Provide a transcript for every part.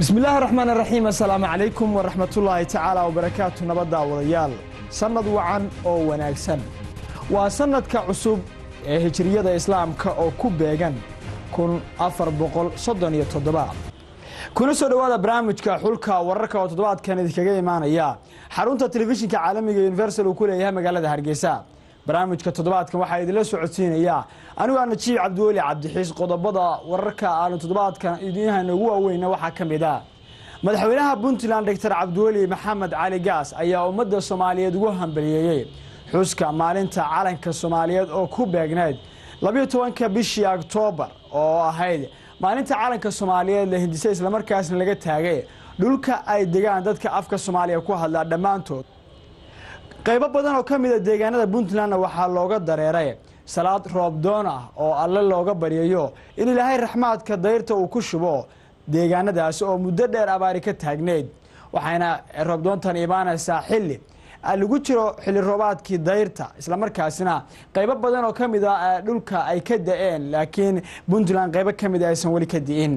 bismi illaahi raxmaan raxiim assalaamu calaykum waraxmatullaahi tacaala wabarakaatu nabadda wadayaal sannad wacan oo wanaagsan waa sannadka cusub ee hijriyada islaamka oo ku beegan kun afar boqol soddon iyo toddoba kuna soo dhowaada barnaamijka xulka wararka oo toddobaadkan idinkaga imaanaya xarunta telefishinka caalamiga universal uu ku leeyahay magaalada hargeysa barnaamijka toddobaadkan waxaa idinla socodsiinaya anigu aa najiib cabdiweli cabdixiis qodobada wararka aanu toddobaadkan idiinhayna ugu waaweyna waxaa ka mid a madaxweynaha puntland doctor cabdiweli maxamed cali gaas ayaa ummadda soomaaliyeed ugu hambaliyeeyey xuska maalinta calanka soomaaliyeed oo ku beegneyd labiyo tobanka bishii oktoobar oo ahayd maalinta calanka soomaaliyeed la hindisay islamarkaasna laga taagay dhulka ay degaan dadka afka soomaaliya ku hadlaa dhammaantood qaybo badan oo ka mida deegaanada puntlandna waxaa looga dareeray salaad roobdoon ah oo alle looga baryayo in ilaahay raxmaadka dayrta uu ku shubo deegaanadaasi oo muddo dheer abaari ka taagneyd waxayna roobdoontan imaanaysaa xilli lagu jiro xilli roobaadkii dayrta islamarkaasina qaybo badan oo ka mid a dhulka ay ka da-een laakiin puntland qaybo ka mida aysan weli ka di'in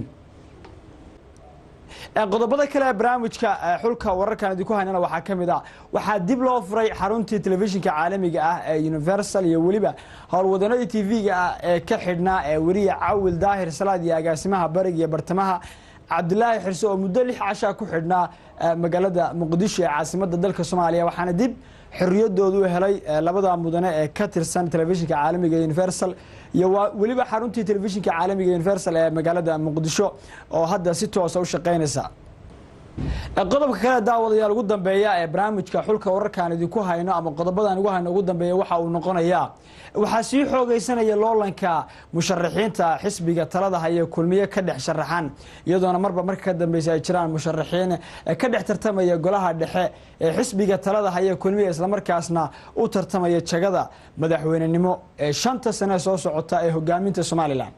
qodobada kale ee barnaamijka xulka wararkan idinku haynana waxaa ka mid a waxaa dib loo furay xaruntii telefishinka caalamiga ah ee universal iyo weliba howlwadanadii tv-ga ah ee ka xidhnaa ee weliya cawil daahir salaad iyo agaasimaha bariga iyo bartamaha cabdilaahi xirse oo muddo lix cashaa ku xidhnaa magaalada muqdisho ee caasimada dalka soomaaliya waxaana dib xoriyadoodu helay labada mudane ee ka tirsan telefishinka caalamiga universal iyo weliba xaruntii telefishinka caalamiga universal ee magaalada muqdisho oo hadda si toosa u shaqeynaysa qodobka kale daawadayaal ugu dambeeya ee barnaamijka xulka wararkaan idinku hayno ama qodobadaan ugu hayno ugu dambeeya waxa uu noqonayaa waxaa sii xoogeysanaya loolanka musharaxiinta xisbiga talada haya kulmiye ka dhex sharaxan iyadoona marba marka ka dambeysa ay jiraan musharaxiin ka dhex tartamaya golaha dhexe ee xisbiga talada haya kulmiye islamarkaasna u tartamaya jagada madaxweynenimo ee shanta sane soo socota ee hogaaminta somalilan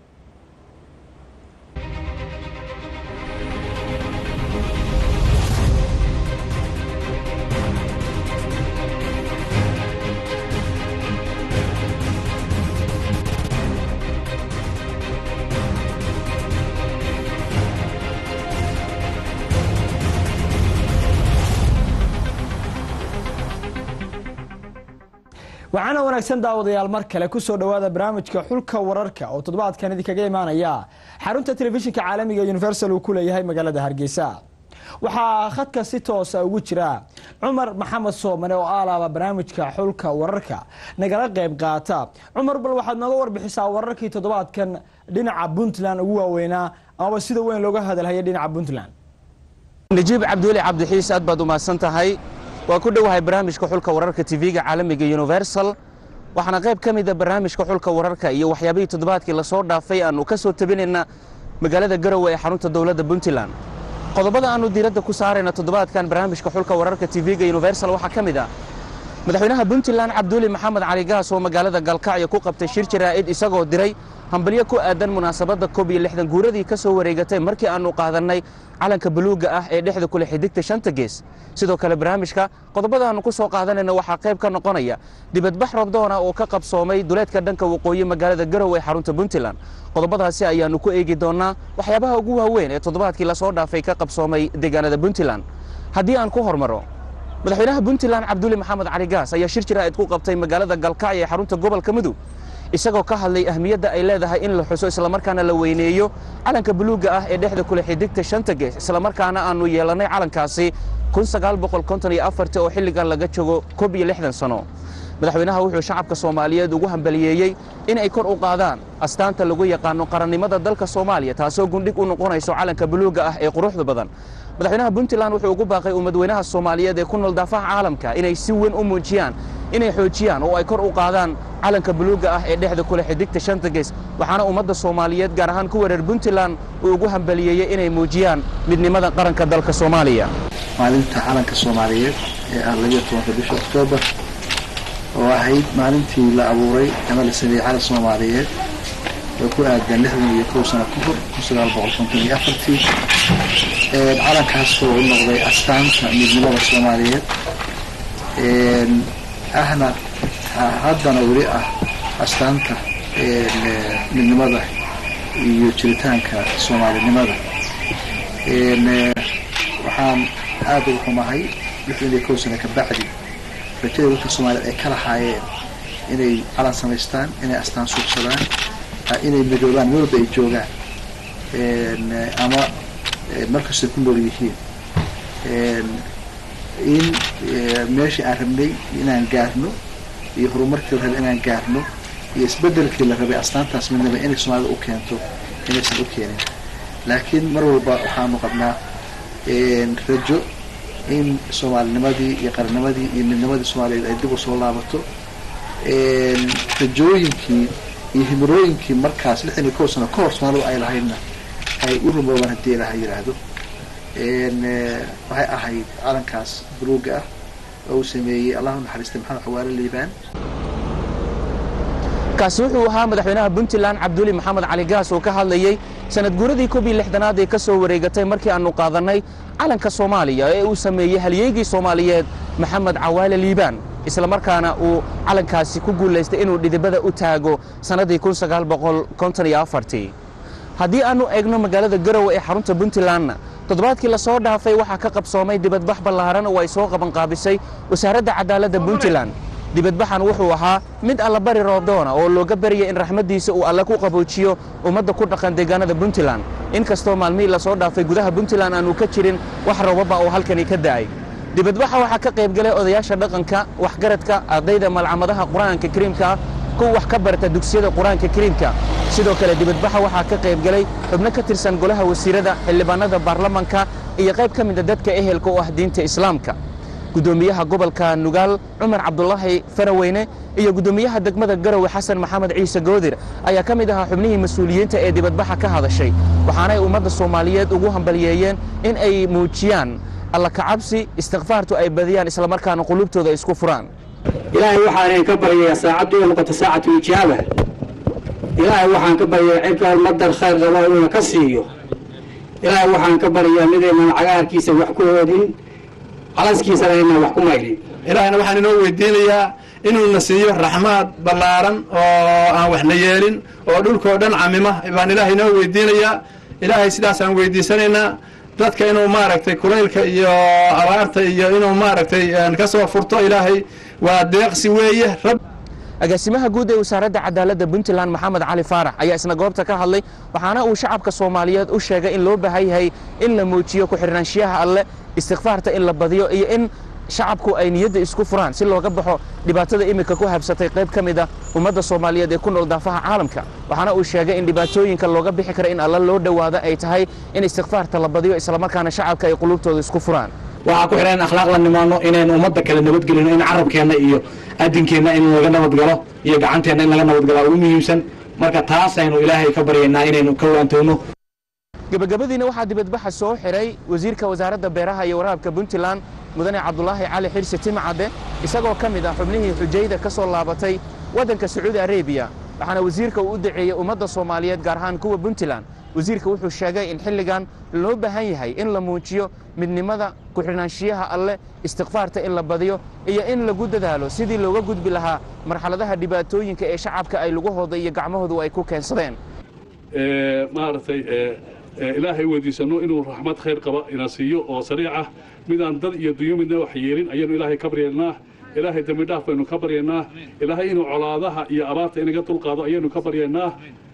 waxaana wanaagsan daawadayaal mar kale kusoo dhowaada barnaamijka xulka wararka oo toddobaadkan idinkaga imaanaya xarunta telefishinka caalamiga universal uu ku leeyahay magaalada hargeysa waxaa khadka si toosa ugu jira cumar maxamed soomane oo aalaaba barnaamijka xulka wararka nagala qayb qaata cumar bal waxaad nooga warbixisaa wararkii toddobaadkan dhinaca puntland ugu waaweynaa amaba sida weyn looga hadalhaya dhinaca puntland najiib cabdiweli cabdixiis aad baad umahadsan tahay waa ku dhowahay barnaamijka xulka wararka tv-ga caalamiga universal waxaana qayb ka mida barnaamijka xulka wararka iyo waxyaabihii toddobaadkii lasoo dhaafay aanu ka soo tabinayna magaalada garowe ee xarunta dowladda puntland qodobada aanu diiradda ku saarayna toddobaadkan barnaamijka xulka wararka tv-ga universal waxaa ka mid ah madaxweynaha puntland cabduuli maxamed cali gaas oo magaalada galkacyo ku qabtay shir jaraa'id isagoo diray hambalyo ku aadan munaasabadda koob iyo lixdan guuradii ka soo wareegatay markii aannu qaadannay calanka buluugga ah ee dhexda kule xidigta shanta gees sidoo kale barnaamijka qodobada aannu ku soo qaadanayna waxaa qayb ka noqonaya dibadbax robdoona oo ka qabsoomay duleedka dhanka waqooyi magaalada garowe ee xarunta puntland qodobadaasi ayaannu ku eegi doonnaa waxyaabaha ugu waaweyn ee toddobaadkii lasoo dhaafay ka qabsoomay deegaanada puntland haddii aan ku hormaro madaxweynaha puntland cabduuli maxamed cali gaas ayaa shir jaraa'id ku qabtay magaalada galkacyo ee xarunta gobolka mudug isagoo ka hadlay ahmiyadda ay leedahay in la xuso islamarkaana la weyneeyo calanka buluugga ah ee dhexda kule xidigta shanta gees islamarkaana aannu yeelannay calankaasi oo xilligan laga jogo koob iyo lixdan sano madaxweynaha wuxuu shacabka soomaaliyeed ugu hambaliyeeyey in ay kor u qaadaan astaanta lagu yaqaano qarannimada dalka soomaaliya taasoo gundhig u noqonayso calanka buluugga ah ee quruxda badan madaxweynaha puntland wuxuu ugu baaqay ummadweynaha soomaaliyeed ee ku nool daafaha caalamka inay si weyn u muujiyaan inay xoojiyaan oo ay kor u qaadaan calanka buluugga ah ee dhexda kule xidigta shanta gees waxaana ummadda soomaaliyeed gaar ahaan kuwa reer puntland uu ugu hambaliyeeyey inay muujiyaan midnimada qaranka dalka soomaaliya maalinta calanka soomaaliyeed ee ah labiyo tobanka bisha oktoobar oo ahayd maalintii la abuuray ama la sameeyey calan soomaaliyeed oo ku aadan lixdan iyo kow sano ka hor kun sagaal boqol konton iyo afartii calankaas oo u noqday astaanta midnimada soomaaliyeed ahna haddana weli ah astaanta midnimada iyo jiritaanka soomaalinimada waxaan aada uga xumahay lixdan iyo kow sano ka bacdi rajada dadka soomaaliyeed ay ka lahaayeen inay calan samaystaan inay astaan suubsadaan inay midoobaan meel walba ay joogaan ama markastay ku nool yihiin in meeshii aan rabnay inaan gaarno iyo horumarkii la rabay inaan gaarno iyo isbedelkii la rabay astaantaas midnaba inay soomaalida u keento inaysan u keenin laakiin mar walba waxaanu qabnaa rajo in soomaalinimadii iyo qarnimadii iyo midnimadii soomaaliyeed ay dib u soo laabato rajooyinkii iyo himirooyinkii markaas lixdan iyo kow sano ka hor soomaalidu ay lahaydna ay u rumoobaan haddii ilaha yidhaahdo waxay ahayd calankaas buluuga ah oo uu sameeyey allahu naxariistay maxamed xawaale liibaan kaasi wuxuu ahaa madaxweynaha puntland cabduli maxamed cali gaas oo ka hadlayey sanad guuradii koob iyo lixdanaad ee ka soo wareegatay markii aannu qaadannay calanka soomaaliya ee uu sameeyey halyeygii soomaaliyeed maxamed cawaale liibaan isla markaana uu calankaasi ku guulaystay inuu dhidibada u taago sannaddii haddii aannu eegno magaalada garowe ee xarunta puntlandna toddobaadkii la soo dhaafay waxaa ka qabsoomay dibadbax ballaaran oo ay soo qabanqaabisay wasaaradda cadaaladda puntland dibadbaxan wuxuu ahaa mid allabari roobdoona oo looga baryay in raxmaddiisa uu alle ku qaboojiyo ummadda ku dhaqan deegaanada puntland inkastoo maalmihii la soo dhaafay gudaha puntland aannu ka jirin wax roobaba oo halkani ka da'ay dibadbaxa waxaa ka qayb galay odayaasha dhaqanka waxgaradka ardayda malcamadaha qur-aanka kariimka ah kuwa wax ka barta dugsiyada qur-aanka kariimka sidoo kale dibadbaxa waxaa ka qayb galay xubno ka tirsan golaha wasiirada xildhibaanada baarlamanka iyo qayb ka mida dadka ehelka u ah diinta islaamka guddoomiyaha gobolka nugaal cumar cabdulaahi faraweyne iyo guddoomiyaha degmada garowe xasan maxamed ciise goodir ayaa ka mid ahaa xubnihii mas-uuliyiinta ee dibadbaxa ka hadashay waxaanay ummadda soomaaliyeed ugu hambalyeeyeen in ay muujiyaan alla kacabsi istikfaartu ay badiyaan islamarkaana qulubtooda ay isku furaan ilaahay waxaan ka baryayaa saacaddu inay noqoto saacatu ijaaba ilaahay waxaan ka baryayaa cidka madar khayr qaba inuuna ka siiyo ilaahay waxaan ka baryayaa midaynan cagaarkiisa wax ku hoodin calaskiisana inaan wax ku maydhin ilaahayna waxaan inoo weydiinayaa inuuna siiyo raxmaad ballaaran oo aan waxna yeelin oo dhulkao dhan camima baan ilaahay inoo weydiinayaa ilaahay sidaasaan weydiisanaynaa dadka inuu maaragtay kulaylka iyo abaarta iyo inuu maaragtay ka soo furto ilaahay waa deeqsi weeye rab agaasimaha guud ee wasaaradda cadaaladda puntland maxamed cali faarax ayaa isna goobta ka hadlay waxaana uu shacabka soomaaliyeed u sheegay in loo baahan yahay in la muujiyo ku-xirnaanshiyaha alle istikfaarta in la badiyo iyo in shacabku ay niyadda isku furaan si looga baxo dhibaatada iminka ku habsatay qayb ka mid a ummadda soomaaliyeed ee ku nool daafaha caalamka waxaana uu sheegay in dhibaatooyinka looga bixi kara in alle loo dhowaado ay tahay in istikfaarta la badiyo islamarkaana shacabka ay qulubtooda isku furaan waxaa ku xidhan in akhlaaq la nimaano inaynu ummadda kale nabadgelino in carabkeenna iyo adinkeenna in laga nabadgalo iyo gacanteenna in laga nabadgalaa ugu muhiimsan marka taasaynu ilaahay ka baryaynaa inaynu ka waantowno gebagabadiina waxaa dibadbaxa soo xiray wasiirka wasaaradda beeraha iyo waraabka puntland mudane cabdulaahi cali xirsi timcadde isagoo ka mid ah xubnihii xujayda ka soo laabatay waddanka sacuudi arebiya waxaana wasiirka uu u daceeyey ummadda soomaaliyeed gaar ahaan kuwa puntland wasiirka wuxuu sheegay in xilligan loo baahan yahay in la muujiyo midnimada ku-xidhnaanshiyaha alleh istikfaarta in la badiyo iyo in lagu dadaalo sidii looga gudbi lahaa marxaladaha dhibaatooyinka ee shacabka ay lugahooda iyo gacmahoodu ay ku keensadeen maaragtay ilaahay weydiisanno inuu raxmad khayr qaba ina siiyo oo sariic ah midaan dad iyo dunyo midna wax yeelin ayaynu ilaahay ka baryaynaa ilaahay dembi dhaaf baynu ka baryaynaa ilaahay inuu colaadaha iyo abaarta inaga dulqaado ayaynu ka baryaynaa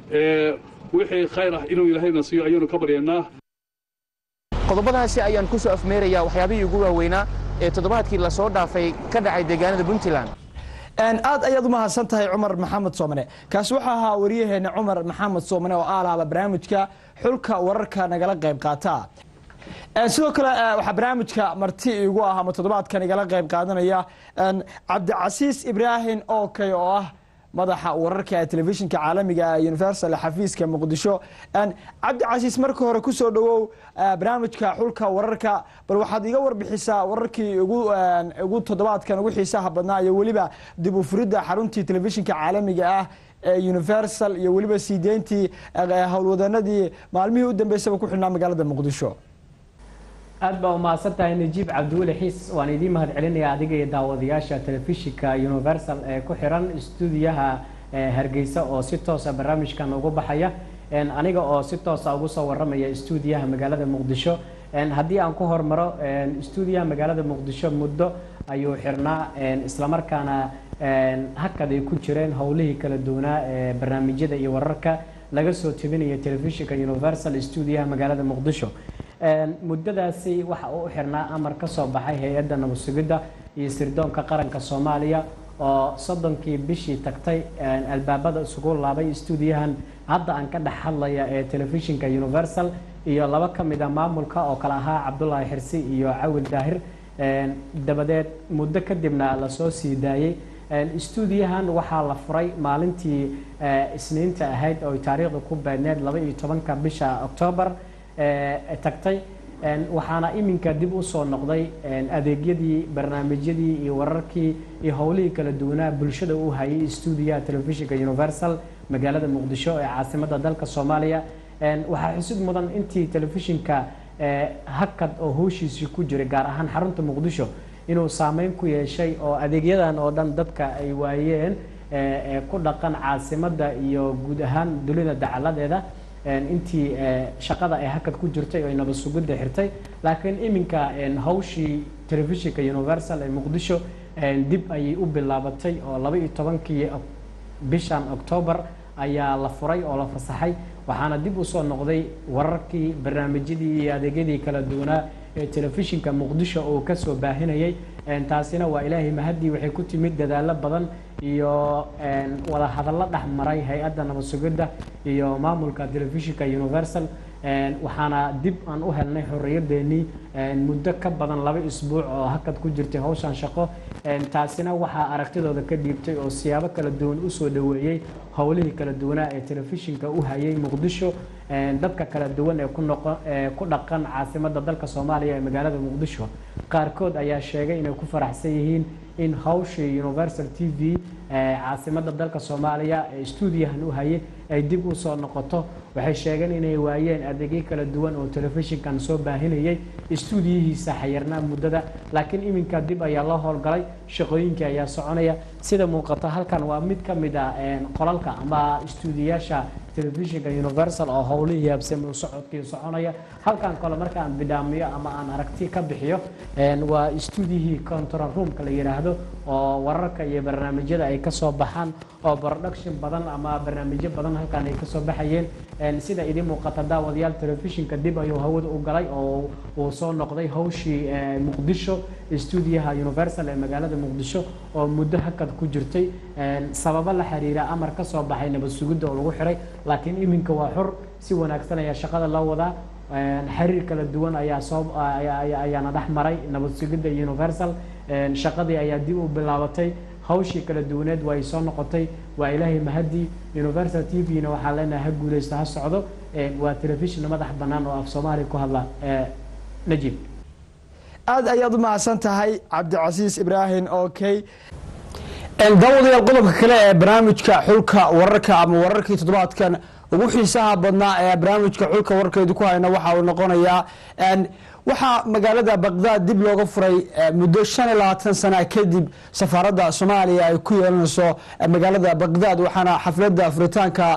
wixii khayr ah inuu ilaahayna siiyo ayaynu ka baryaynaa qodobadaasi ayaan ku soo afmeerayaa waxyaabihii ugu waaweynaa ee toddobaadkii la soo dhaafay ka dhacay deegaanada puntland aad ayaad u mahadsan tahay cumar maxamed soomane kaasi wuxuu ahaa waryaheena cumar maxamed soomane oo aalaaba barnaamijka xulka wararka nagala qayb qaata sidoo kale waxaa barnaamijka marti igu ah ama toddobaadkan igala qayb qaadanaya cabdicasiis ibraahim okey oo ah madaxa wararka ee telefishinka caalamiga ee universal xafiiska muqdisho cabdicasiis marka hore kusoo dhowow barnaamijka xulka wararka bal waxaad iga warbixisaa wararkii ugu toddobaadkan ugu xiisaha badnaa iyo weliba dib u furidda xaruntii telefishinka caalamiga ah ee universal iyo weliba sii deyntii howlwadanadii maalmihii u dambeysaba ku xidhnaa magaalada muqdisho aad baa umahadsan tahay najiib cabdiweli xiis waan idiin mahad celinaya adiga iyo daawadayaasha telefishinka universal ee ku xiran stuudiyaha hargeysa oo si toosa barnaamijkan ugu baxaya aniga oo si toosa ugu soo waramaya stuudiyaha magaalada muqdisho haddii aan ku hormaro stuudiyaha magaalada muqdisho muddo ayuu xirnaa islamarkaana hakad ay ku jireen howlihii kala duwanaa ee barnaamijyada iyo wararka laga soo tebinaya telefishinka universal stuudiyaha magaalada muqdisho muddadaasi waxa uu u xirnaa amar ka soo baxay hay-adda nabad sugidda iyo sirdoonka qaranka soomaaliya oo soddonkii bishii tagtay albaabada isugu laabay stuudiyahan hadda aan ka dhex hadlaya ee telefishinka universal iyo laba ka mid a maamulka oo kale ahaa cabdulaahi xirsi iyo cawil daahir dabadeed muddo kadibna lasoo sii daayey stuudiyahan waxaa la furay maalintii isniinta ahayd oo taariikhda ku beedneed laba iyo tobanka bisha octoobar tagtay waxaana iminka dib u soo noqday adeegyadii barnaamijyadii iyo wararkii iyo howlihii kala duwanaa bulshada u hayay stuudiyaha telefishinka universal magaalada muqdisho ee caasimadda dalka soomaaliya waxaa xusid mudan intii telefishinka hakad oo howshiisii ku jiray gaar ahaan xarunta muqdisho inuu saameyn ku yeeshay oo adeegyadan oo dhan dadka ay waayeen ku dhaqan caasimadda iyo guud ahaan dunida dacaladeeda intii shaqada ay hakad ku jirtay oo nabad sugidda xirtay laakiin iminka hawshii telefishinka universal ee muqdisho dib ayay u bilaabatay oo laba iyo tobankii bishan octoobar ayaa la furay oo la fasaxay waxaana dib usoo noqday wararkii barnaamijyadii iyo adeegyadii kala duwanaa ee telefishinka muqdisho uu kasoo baahinayay taasina waa ilaahay mahadii waxay ku timid dadaalo badan iyo wada hadallo dhex maray hay-adda nabad sugidda iyo maamulka telefishinka universal waxaana dib aan u helnay xorriyadeennii muddo ka badan laba isbuuc oo hakad ku jirtay hawshan shaqo taasina waxaa aragtidooda ka dhiibtay oo siyaabo kala duwan usoo dhaweeyey howlihii kala duwanaa ee telefishinka u hayay muqdisho dadka kala duwan ee ku dhaqan caasimadda dalka soomaaliya ee magaalada muqdisho qaarkood ayaa sheegay inay ku faraxsan yihiin in hawshii universal t v caasimadda dalka soomaaliya ee stuudiyahan u hayay ay dib u soo noqoto waxay sheegeen inay waayeen adeegyo kala duwan oo telefishinkan soo baahinayay stuudiyihiisa xayirnaa muddada laakiin iminka dib ayaa loo howlgalay shaqooyinkii ayaa soconaya sida muuqata halkan waa mid ka mid a qolalka ama stuudiyaasha telefishinka universal oo howlihii habsami socodkii soconaya halkan kale marka aan bidhaamiyo ama aan aragti ka bixiyo waa stuudiyihii control roomka la yidhaahdo oo wararka iyo barnaamijyada ay kasoo baxaan oo production badan ama barnaamijyo badan halkan ay kasoo baxayeen sida idin muuqata daawadayaal telefishinka dib ayuu hawada u galay oo uu soo noqday hawshii muqdisho stuudiyaha universal ee magaalada muqdisho oo muddo hakad ku jirtay sababo la xiriira amar ka soo baxay nabad sugidda oo lagu xiray laakiin iminka waa xor si wanaagsan ayaa shaqada loo wadaa xiriir kala duwan ayaa soo ayaana dhex maray nabad sugidda universal shaqadii ayaa dib u bilaabatay hawshii kala duwaneed waa ay soo noqotay waa ilaahay mahadii universal t v-na waxaa leenahay ha guuleysto ha socdo waa telefishin madax bannaan oo af soomaaliya ku hadla najib aad ayaad u mahadsan tahay cabdicasiis ibraahim okey daawadayaal qodobka kale ee barnaamijka xulka wararka ama wararkii toddobaadkan ugu xiisaha badnaa ee barnaamijka xulka wararkeedu ku hayna waxa uu noqonayaa waxaa magaalada baqdaad dib looga furay muddo shan iyo labaatan sana kadib safaaradda soomaaliya ay ku yeelanayso magaalada baqdaad waxaana xafladda furitaanka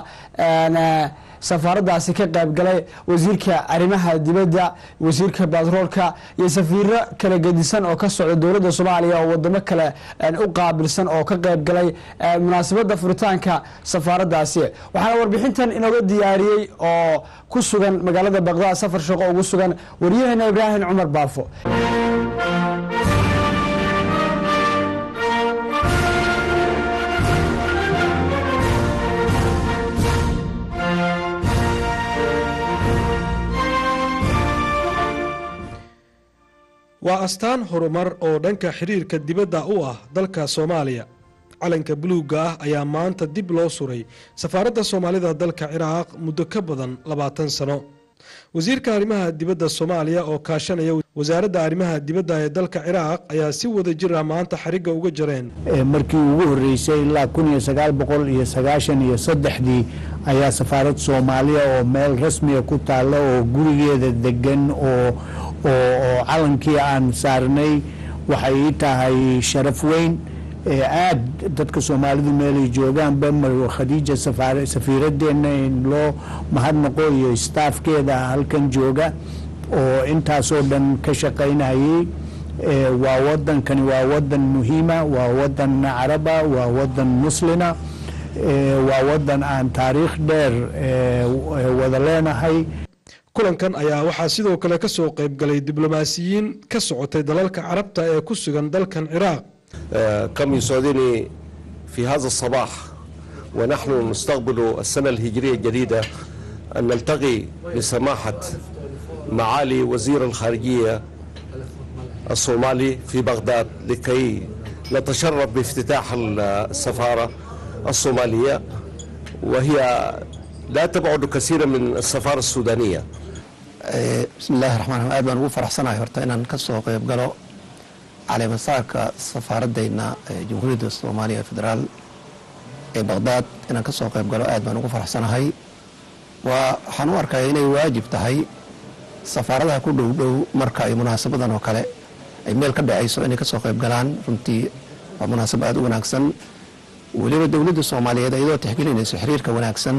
safaaraddaasi ka qaybgalay wasiirka arrimaha dibadda wasiirka batroolka iyo safiiro kala gedisan oo ka socda dowladda soomaaliya oo wadamo kale u qaabilsan oo ka qaybgalay munaasabadda furitaanka safaaraddaasi waxaana warbixintan inooga diyaariyey oo ku sugan magaalada baqdaad safar shaqo ugu sugan waryaheena ibraahim cumar baafo waa astaan horumar oo dhanka xiriirka dibadda u ah dalka soomaaliya calanka buluugga ah ayaa maanta dib loo suray safaaradda soomaalida dalka ciraaq muddo ka badan labaatan sano wasiirka arrimaha dibadda soomaaliya oo kaashanaya wasaaradda arrimaha dibadda ee dalka ciraaq ayaa si wada jir ah maanta xarigga uga jareen markii ugu horreysay ilaa kun iyo sagaal boqol iyo sagaashan iyo saddexdii ayaa safaarad soomaaliya oo meel rasmiga ku taalla oo gurigeeda degan oo oo calankii aan saarnay waxay ii tahay sharaf weyn aad dadka soomaalidu meelay joogaanba marwo khadiija safiiradeenna in loo mahadnaqo iyo staafkeeda halkan jooga oo intaasoo dhan ka shaqaynayay waa wadankani waa wadan muhiima waa wadan caraba waa wadan muslina waa wadan aan taariikh dheer wada leenahay kulankan ayaa waxaa sidoo kale ka soo qayb galay diblomaasiyiin ka socotay dalalka carabta ee ku sugan dalkan ciraaq كم يسعدني في هذا الصباح ونحن نستقبل السنة الهجرية الجديدة أن نلتقي بسماحة معالي وزير الخارجية الصومالي في بغداد لكي نتشرف بافتتاح السفارة الصومالية وهي لا تبعد كثيرا من السفارة السودانية بسم الله الرحمن الرحيم aad baan ugu faraxsanahay horta inaan ka soo qayb galo caleemasaarka safaaradayna jamhuuriyadda soomaaliya federaal ee baqdaad inaan ka soo qayb galo aad baan ugu faraxsanahay waa waxaan u arkaya inay waajib tahay safaaradaha ku dhow dhow marka ay munaasabadan oo kale ay meel ka dhacayso inay ka soo qayb galaan runtii waa munaasabo aad u wanaagsan weliba dowladda soomaaliyeed iyadoo tixgelinayso xiriirka wanaagsan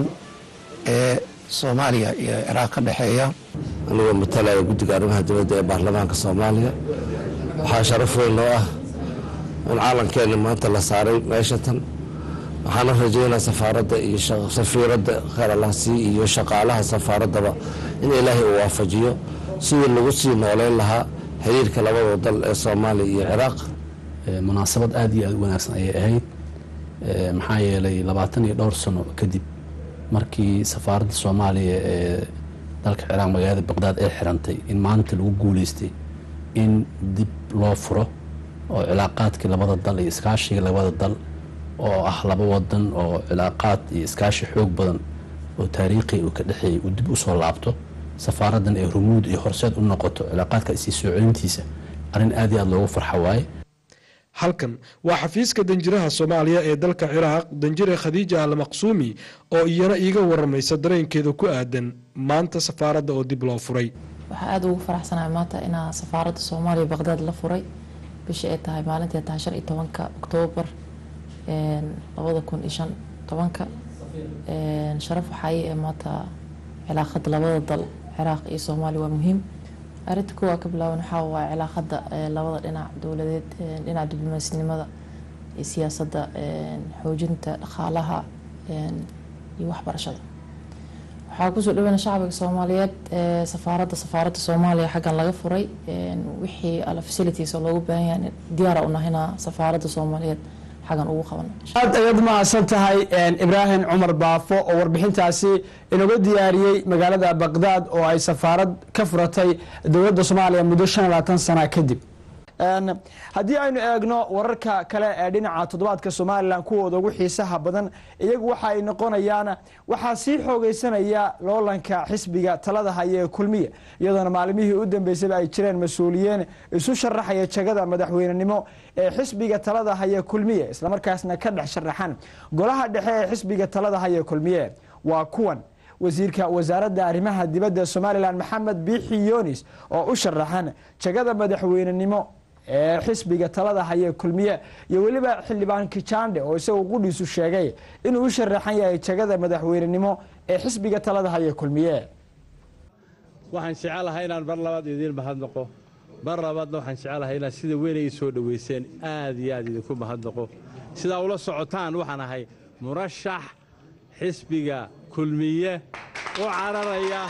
ee soomaaliya iyo ciraaq ka dhexeeya anigoo matalaya guddiga arrimaha dibadda ee baarlamaanka soomaaliya waxaa sharaf weyn loo ah in caalankeena maanta la saaray meesha tan waxaana rajaynaa safaaradda iyo safiiradda kheeralahsi iyo shaqaalaha safaaraddaba in ilaahay uu waafajiyo sidii lagu sii nooleyn lahaa xiriirka labada dal ee soomaaliya iyo ciraaq munaasabad aad iyo aad u wanaagsan ayay ahayd maxaa yeelay labaatan iyo dhowr sano kadib markii safaaradda soomaaliya ee dalka ciraaq magaalada baqdaad ay xirantay in maanta lagu guuleystay in dib loo furo oo cilaaqaadkii labada dal iyo iskaashiga labada dal oo ah laba wadan oo cilaaqaad iyo iskaashi xoog badan oo taariikhi uu ka dhexeeyay uu dib usoo laabto safaaraddan ee rumuud iyo horseed u noqoto cilaaqaadka isii soo celintiisa arrin aad iyo aad loogu farxa waaye halkan waa xafiiska danjiraha soomaaliya ee dalka ciraaq danjire khadiija almaqsuumi oo iyana iiga waramaysa dareenkeeda ku aadan maanta safaaradda oo dib loo furay waxaa aada ugu faraxsanahay maanta inaa safaaradda soomaaliya baqdaad la furay bishii ay tahay maalintii ay tahay shan iyo tobanka oktoobar labada kun iyo shan tobanka sharaf waxaa ii ee maanta cilaaqada labada dal ciraaq iyo soomaaliya waa muhiim arrinta kuwaa ka bilaaban waxaa waa cilaaqada labada dhinac dowladeed dhinaca diblomaasnimada iyo siyaasadda xoojinta dhaqaalaha iyo waxbarashada waxaa kusoo dhaweyna shacbiga soomaaliyeed safaaradda safaaradda soomaaliya xaggan laga furay wixii alla facilities oo loogu baahan yahay diyaara unahina safaaradda soomaaliyeed xaggan ugu qabano aad ayaad mahadsan tahay ibraahim cumar baafo oo warbixintaasi inaga diyaariyey magaalada baqdaad oo ay safaarad ka furatay dowladda soomaaliya muddo shan iyo labaatan sana kadib haddii aynu eegno wararka kale ee dhinaca toddobaadka somalilan kuwooda ugu xiisaha badan iyagu waxa ay noqonayaan waxaa sii xoogeysanaya loolanka xisbiga talada haya ee kulmiya iyadoona maalimihii u dambeysayba ay jireen mas-uuliyiin isu sharaxaya jagada madaxweynenimo ee xisbiga talada haya kulmiye islamarkaasna ka dhex sharaxan golaha dhexe ee xisbiga talada haya kulmiye waa kuwan wasiirka wasaaradda arrimaha dibadda somalilan maxamed biixi yonis oo u sharaxan jagada madaxweynenimo ee xisbiga talada haya kulmiye iyo weliba xildhibaan kijande oo isagu qudhiisu sheegay inuu u sharaxan yahay jagada madaxweynenimo ee xisbiga talada haya kulmiye waxaan jecelahay inaan mar labaad idiin mahadnaqo mar labaadna waxaan jecelahay inaad sida weyn ay soo dhoweyseen aad iyo aad idinku mahadnaqo sidaa ula socotaan waxaan ahay murashax xisbiga kulmiye u cararaya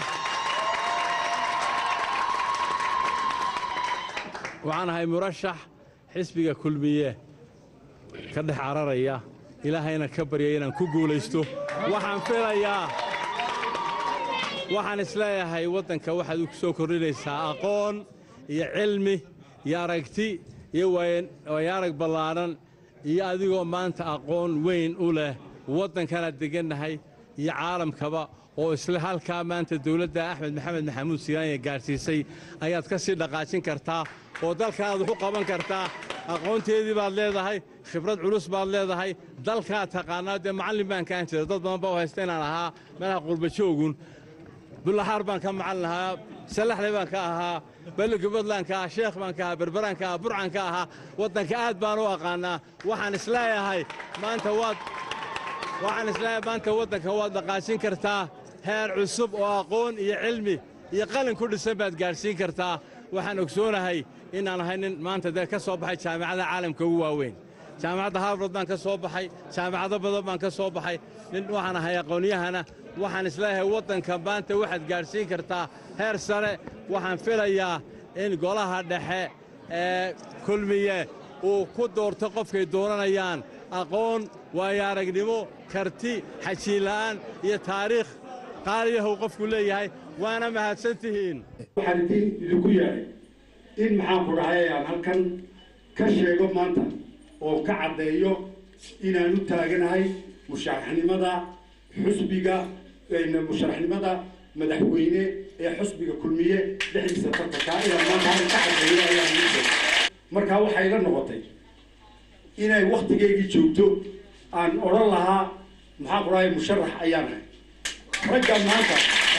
waxaan ahay murashax xisbiga kulmiye ka dhex cararaya ilaahayna ka baryaya inaan ku guulaysto waxaan filayaa waxaan isleeyahay waddanka waxaad u soo kordhinaysaa aqoon iyo cilmi iyo aragti iyo wayaarag ballaadhan iyo adigoo maanta aqoon weyn u leh waddankanaad deggannahay iyo caalamkaba oo isle halkaa maanta dowladda axmed maxamed maxamuud siiraanya gaadhsiisay ayaad ka sii dhaqaajin kartaa oo dalkaaad wax u qaban kartaa aqoonteedii baad leedahay khibrad culus baad leedahay dalkaad taqaanaa dee macallin baan kaan jira dad badan baa u haysta inaan ahaa meelaha qurbajoogun bullaxaar baan ka macallin ahaa salaxle baan ka ahaa ballinka puntland ka ah sheekh baan ka ahaa berberaan ka ah burcan ka ahaa waddanka aad baan u aqaannaa waxaan isleeyahay maanta waad waxaan isleeyahay maanta waddanka waad dhaqaajin kartaa heer cusub oo aqoon iyo cilmi iyo qalin ku dhisan baad gaadhsiin kartaa waxaan ogsoonahay inaan ahay nin maanta dee ka soo baxay jaamicadaha caalamka ugu waaweyn jaamacadda harvard baan ka soo baxay jaamacado badan baan ka soo baxay nin waxaan ahay aqoonyahana waxaan isleeyahay waddanka maanta waxaad gaadhsiin kartaa heer sare waxaan filayaa in golaha dhexe ee kulmiye uu ku doorto qofkay dooranayaan aqoon waayo aragnimo karti xajiinla'aan iyo taariikh qaaliyahu qofku leeyahay waana mahadsan tihiin waxaan idin idinku yahay in maxaan ku dhahay aan halkan ka sheego maanta oo ka caddeeyo inaan u taaganahay musharaxnimada xusbiga musharaxnimada madaxweyne ee xusbiga kulmiye dhexdiisa tartanka inaan maanta halkan ka caddeeyo ayaan idin sheegay markaa waxay la noqotay inay waktigeygii joogto aan odhan lahaa maxaan ku dhahay musharax ayaan ahay ragga maanta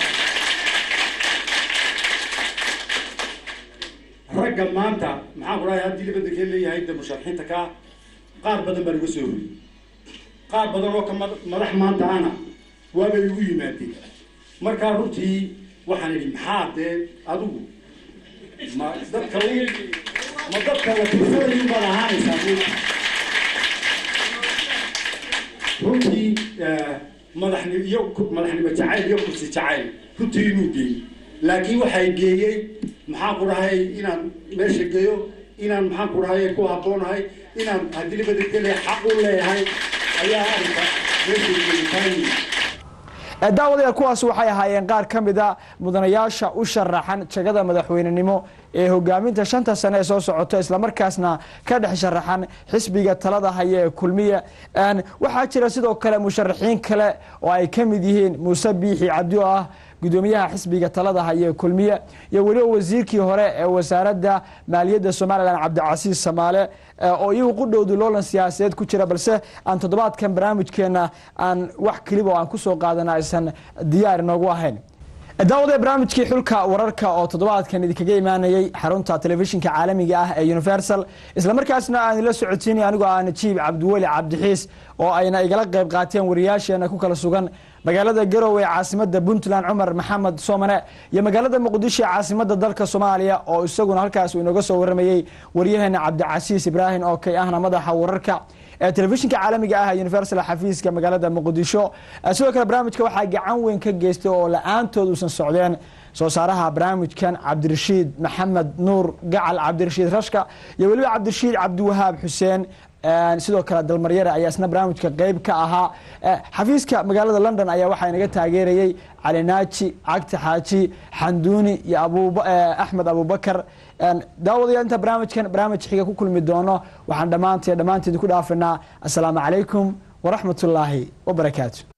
ragga maanta maxaan ku dhahay haddii libadankeed leeyahay de musharaxiinta kaa qaar badan baa naga soo horiyey qaar badan oo ka madax maanta ana waabay igu yimaadeen markaa runtii waxaan idhi maxaa dee adigu ma dadka ma dadka la tirsanayun baad ahaanaysaa runtii madaxni iyo madaxnimo jacayl iyo kursi jacayl runtii inuu geeyey laakiin waxay geeyey maxaan ku dhahay inaan meesha geeyo inaan maxaan ku dhahay ku habboonahay inaan haddii libadagele xaq u leeyahay ayaa arrinka meesha geeyitaanyi daawadayaal kuwaas waxay ahaayeen qaar ka mida mudanayaasha u sharaxan jagada madaxweynenimo ee hogaaminta shanta sane ee soo socoto islamarkaasna ka dhex sharaxan xisbiga talada haya ee kulmiya waxaa jira sidoo kale musharaxiin kale oo ay ka mid yihiin muuse biixi cabdi oo ah gudoomiyaha xisbiga talada haya ee kulmiye iyo weliba wasiirkii hore ee wasaaradda maaliyadda somalilan cabdicasiis samaale oo iyagu qudhowdu loolan siyaasadeed ku jira balse aan toddobaadkan barnaamijkeena aan wax keliba oo aan kusoo qaadana aysan diyaar inoogu ahayn daawada barnaamijkii xulka wararka oo toddobaadkan idinkaga imaanayay xarunta telefishinka caalamiga ah ee universal islamarkaasna aan ila socotiinay anigoo ah najiib cabdiweli cabdixiis oo ayna igala qayb qaateen wariyaasheena ku kala sugan magaalada garowe ee caasimada puntland cumar maxamed soomane iyo magaalada muqdisho ee caasimada dalka soomaaliya oo isaguna halkaas uu inooga soo waramayey waryaheena cabdicasiis ibraahim oo kay ahna madaxa wararka ee telefishinka caalamiga ah universal xafiiska magaalada muqdisho sidoo kale barnaamijka waxaa gacan weyn ka geystay oo la-aantood uusan socdeen soo saaraha barnaamijkan cabdirashiid maxamed nuur gacal cabdirashiid rashka iyo weliba cabdirashiid cabdiwahaab xuseen sidoo kale dalmaryare ayaa isna barnaamijka qeyb ka ahaa xafiiska magaalada london ayaa waxaa inaga taageerayey cali naaji cagti xaaji xanduuni iyo axmed abubakar daawadayaal inta barnaamijkan barnaamij xiga ku kulmi doono waxaan dhammaantee dhammaanteed ku dhaafinaa assalaamu calaykum waraxmat ullaahi wabarakaatu